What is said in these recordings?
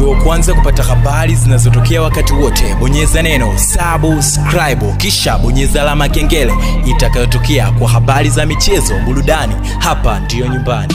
uwe wa kwanza kupata habari zinazotokea wakati wote bonyeza neno subscribe kisha bonyeza alama ya kengele itakayotokea kwa habari za michezo burudani hapa ndiyo nyumbani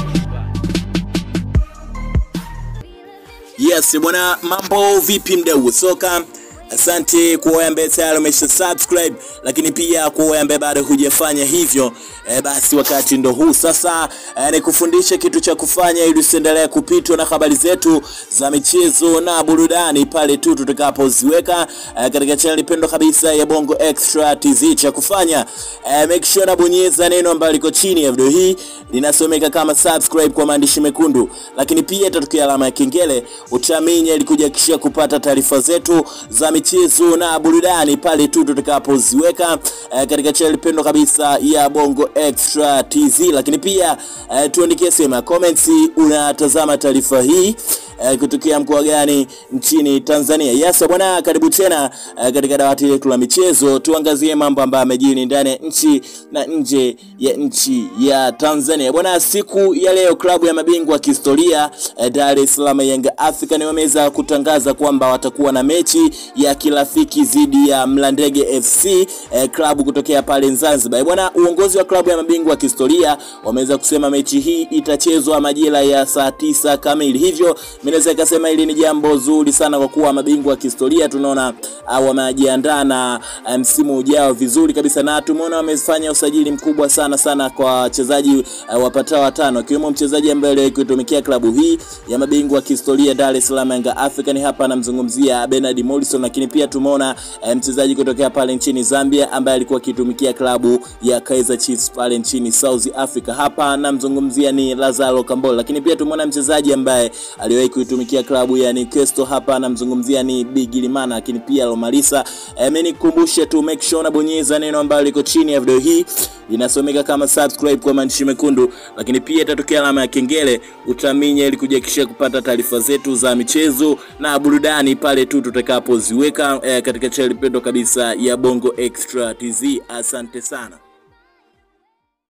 Yes bwana, mambo vipi mdau wa soka? Asante kwa wewe ambaye tayari umesha subscribe, lakini pia kwa wewe ambaye bado hujafanya hivyo e, basi wakati ndo huu sasa e, nikufundishe kitu cha kufanya ili usiendelee kupitwa na habari zetu za michezo na burudani pale tu tutakapoziweka e, katika channel pendwa kabisa ya Bongo Extra TZ. Cha kufanya e, make sure na bonyeza neno ambalo liko chini ya video hii linasomeka kama subscribe kwa maandishi mekundu, lakini pia itatokea alama ya kengele utaminya ili kujakishia kupata taarifa zetu za michezo na burudani pale tu tutakapoziweka eh, katika channel pendwa kabisa ya Bongo Extra TZ. Lakini pia eh, tuandikie sema comments, unatazama taarifa hii eh, kutokea mkoa gani nchini Tanzania. Yes bwana, karibu tena eh, katika dawati letu la michezo, tuangazie mambo ambayo yamejiri ndani ya nchi na nje ya nchi ya Tanzania. Bwana, siku ya leo klabu ya mabingwa kihistoria eh, Dar es Salaam Yanga African wameweza kutangaza kwamba watakuwa na mechi ya kirafiki dhidi ya Mlandege FC eh, klabu kutokea pale Zanzibar. Bwana, uongozi wa klabu ya mabingwa kihistoria wameweza kusema mechi hii itachezwa majira ya saa tisa kamili, hivyo naweza ikasema hili ni jambo zuri sana kwa kuwa mabingwa wa kihistoria tunaona uh, wamejiandaa na uh, msimu ujao vizuri kabisa, na tumeona wamefanya usajili mkubwa sana sana kwa wachezaji uh, wapatao watano, akiwemo mchezaji ambaye aliwahi kuitumikia klabu hii ya mabingwa wa kihistoria Dar es Salaam Yanga African. Hapa anamzungumzia Bernard Morrison, lakini pia tumeona uh, mchezaji kutokea pale nchini Zambia ambaye alikuwa akitumikia klabu ya Kaizer Chiefs pale nchini South Africa. Hapa anamzungumzia ni Lazaro Kambole, lakini pia tumeona mchezaji ambaye aliwahi kuitumikia klabu ya Newcastle. Hapa anamzungumzia ni Bigirimana, lakini pia Lomalisa. Mimi nikukumbushe tu, make sure unabonyeza neno ambalo liko chini ya video hii linasomeka kama subscribe kwa maandishi mekundu, lakini pia itatokea alama ya kengele utaminya, ili kujakishia kupata taarifa zetu za michezo na burudani pale tu tutakapoziweka eh, katika channel pendwa kabisa ya Bongo Extra TZ. Asante sana.